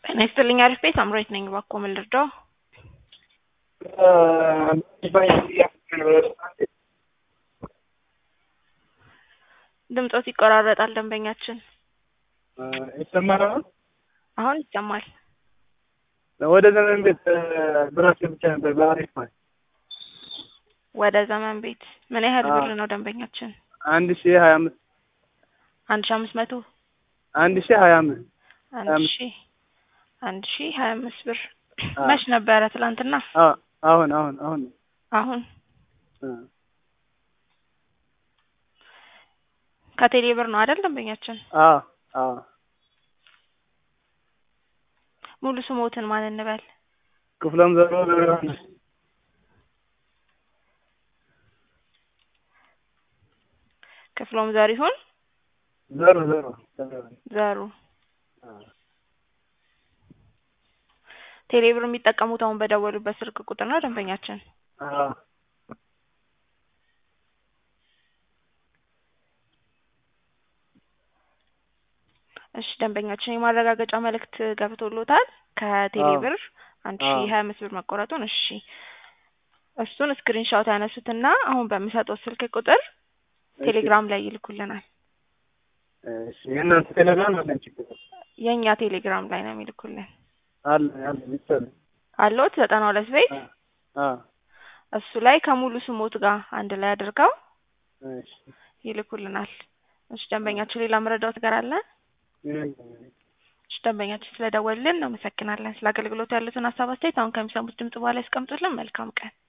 ጤና ይስጥልኝ አሪፍ ቤት አምሮት ነኝ። እባክዎ ምን ልርዳው? ድምጾት ይቆራረጣል ደንበኛችን። ይሰማል? አሁን ይሰማል። ወደ ዘመን ቤት ብራስ ብቻ ነበር በአሪፍ ማለት ወደ ዘመን ቤት ምን ያህል አዎ። ብር ነው ደንበኛችን? አንድ ሺህ ሀያ አምስት አንድ ሺ አምስት መቶ አንድ ሺህ ሀያ አምስት አንድ አምስት ሺ አንድ ሺ ሀያ አምስት ብር አዎ። መች ነበረ? ትላንትና? አዎ፣ አሁን አሁን አሁን አሁን እ ከቴሌ ብር ነው አይደል ደንበኛችን? አዎ አዎ ሙሉ ስሞትን ማን እንበል? ክፍለም ዘሮ ገብረዮሐንስ ክፍሎም ዘሪሁን ዘሮ ዘሮ ዘሩ ቴሌ ብር የሚጠቀሙት አሁን በደወሉበት ስልክ ቁጥር ነው ደንበኛችን? አዎ እሺ ደንበኛችን የማረጋገጫ መልእክት ገብቶሎታል ከቴሌ አዎ። ብር አንድ ሺ አዎ። ሀያ አምስት ብር መቆረጡን። እሺ እሱን ስክሪን ሻት ያነሱትና አሁን በሚሰጠው ስልክ ቁጥር ቴሌግራም ላይ ይልኩልናል። እሺ የእናንተ ቴሌግራም አለን ችግር የእኛ ቴሌግራም ላይ ነው የሚልኩልን። አለ አለ ይቻላል አለዎት ዘጠና ሁለት ቤት አ እሱ ላይ ከሙሉ ስሞት ጋር አንድ ላይ አድርገው እሺ ይልኩልናል። እሺ ደንበኛችን ሌላ መረዳት ነገር አለ? እሺ ደንበኛችን ስለደወልን እናመሰግናለን። ስለ አገልግሎቱ ያሉትን ሀሳብ አስተያየት አሁን ከሚሰሙት ድምጽ በኋላ ያስቀምጡልን። መልካም ቀን